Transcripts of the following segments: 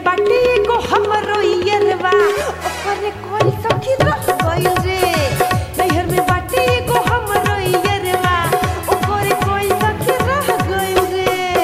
बाटे एगो हमरो यरवा ओकरे कोई सखी रह गइल रे नैहर में बाटे एगो हमरो यरवा ओकरे कोई सखी रह गइल रे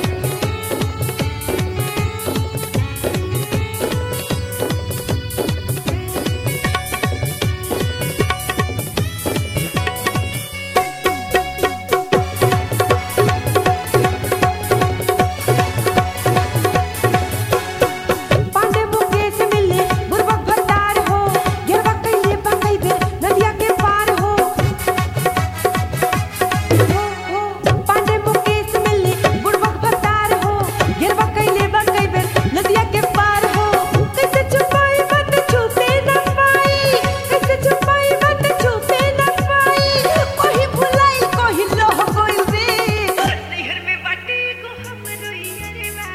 पांडे मुकेश मिले बुरबक भंडार हो गिरवा कैले बकई बेर नदिया के पार हो हो, हो, पांडे मुकेश मिले बुरबक भंडार हो गिरवा कैले बकई बेर नदिया के पार हो कैसे छुपाई बात छुपे न पाई कैसे छुपाई बात छुपे न पाई कोही भुलाई कोही लोह गइल रे नैहर में बाटे को हमरो यरवा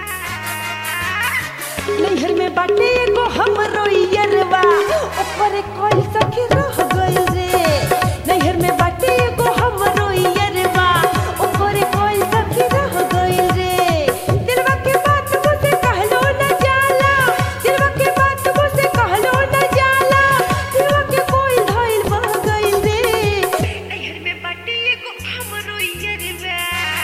नैहर में बाटे एगो हमरो यरवा ओकरे कोई सखी रह गइल रे नैहर में बाटे एगो हमरो यरवा ओकरे कोई सखी रह गइल रे दिलवा के बात मुझसे कहलो न जाला दिलवा के बात मुझसे कहलो न जाला दिलवा के कोई धइल बह गइल रे नैहर में बाटे एगो हमरो यरवा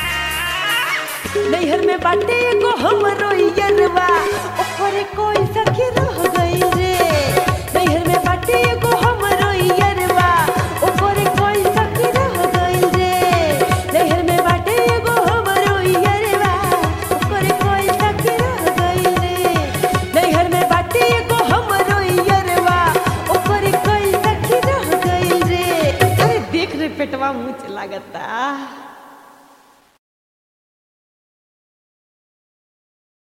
नैहर में बाटे एगो हमरो यरवा ओकरे कोई सखी रह गइल रे नैहर में बाटे एगो हमरो यरवा ओकरे कोई सखी रह गइल रे नैहर में बाटे एगो हमरो यरवा ओकरे कोई सखी रह गइल रे नैहर में बाटे एगो हमरो यरवा ओकरे कोई सखी रह गइल रे अरे देख रे पेटवा मुझ लागता